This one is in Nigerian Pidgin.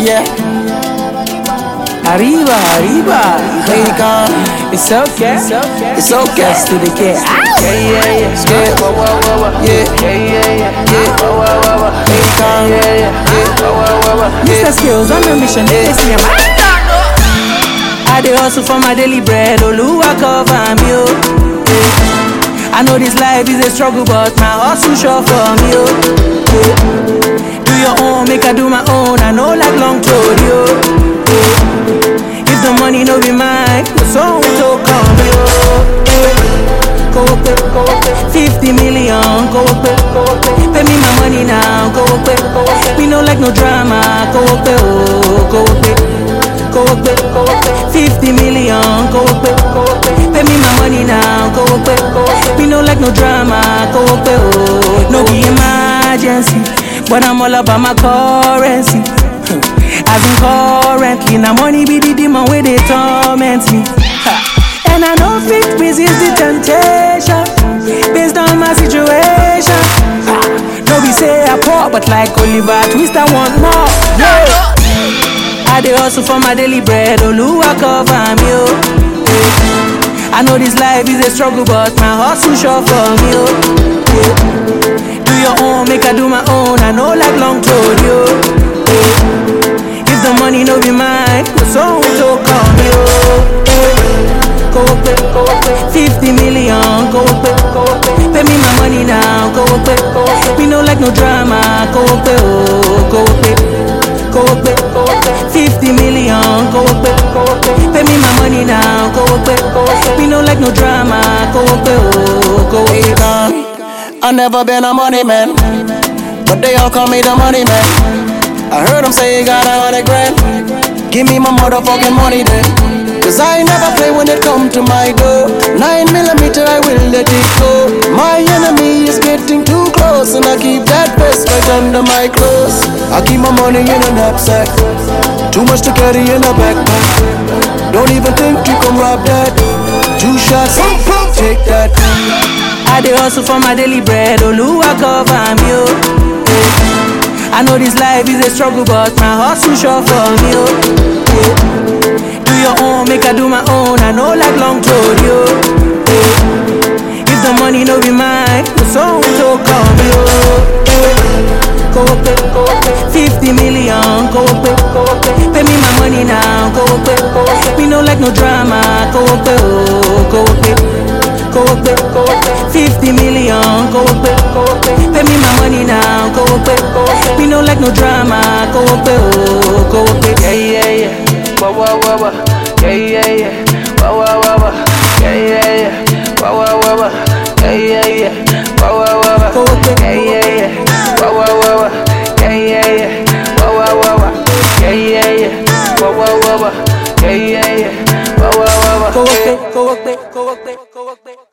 Yeah. Arriba, arriba. Here you come. It's okay. It's okay. It's okay. to the kid. Yeah, yeah, yeah. Yeah. Wah, wah, wah, wah. Yeah. Yeah, yeah, yeah. Yeah. Wah, wah, wah, wah. Here you come. Yeah, yeah. Yeah. Wah, wah, wah, wah. Mr. Yeah. Skills on a mission. They see him. I dey hustle for my daily bread. Oluwa cover me, oh. Yeah. I know this life is a struggle, but my hustle sure for me, oh. Yeah. Do your own, make I do my own. I know like long told you. Yeah. If the money no be mine, the song to come, yo. Yeah. Go up, go up, 50 million, go up, go up, pay me my money now, go up, go up. Me no like no drama, go up, oh, go up, go up, go up, 50 million, go up, go up, pay me my money now, go up, go up. Me no like no drama, go up, oh, no be emergency, but I'm all about my currency. As in currently, now money be the demon where they torment me. Ha. And I know fit resist the temptation based on my situation. Ha. No be say I poor, but like Oliver Twist, I want more. Yeah. I dey hustle for my daily bread, Oluwa cover me, oh. Yeah. I know this life is a struggle, but my hustle sure for me, oh. Yeah. Do your own, make I do my own. I know like long told you. Yeah. If the money no be mine, the song to come, yo. Yeah. Go up, go up, 50 million, go up, go up, pay me my money now, go up, go up. Me no like no drama, go up, oh, go up, go up, go up, 50 million, go up, go up, pay me my money now, go up, go up. Me no like no drama, go up, oh, go Here you up. come. I never been a money man, but they all call me the money man. I heard them say you got a hundred grand. Give me my motherfucking money then. Cause I never play when it come to my door. Nine millimeter, I will let it go. My enemy is getting too close, and I keep that vest right under my clothes. I keep my money in a knapsack. Too much to carry in a backpack. Don't even think you can rob that. Two shots, take that. I dey hustle for my daily bread, Oluwa cover me, oh. Yeah. I know this life is a struggle, but my hustle sure for me, oh. Yeah. Do your own, make I do my own. I know like long told you. Yeah. If the money no be mine, the song to come, yo. Yeah. Go up, go up, 50 million, go up, go up, pay me my money now, go up, go up. Me no like no drama, go up, oh, go up. Go up, go up, 50 million, go up, go up, pay me my money now, go up, go up. Me no like no drama, go up, oh, go up. Yeah, yeah, yeah. Wah, wah, wah, wah. Yeah, yeah, yeah. Wah, wah, wah, wah. Yeah, yeah, yeah. Wah, wah, wah, wah. Yeah, yeah, yeah. Wah, wah, wah, wah. Go up, Yeah, yeah, yeah. Wah, wah, wah, wah. Yeah, yeah, yeah. Wah, wah, wah, wah. Yeah, yeah, yeah. Wah, wah, wah, wah. Yeah, yeah, yeah. Wah, wah, wah, wah. Go up, go up, go up, go up.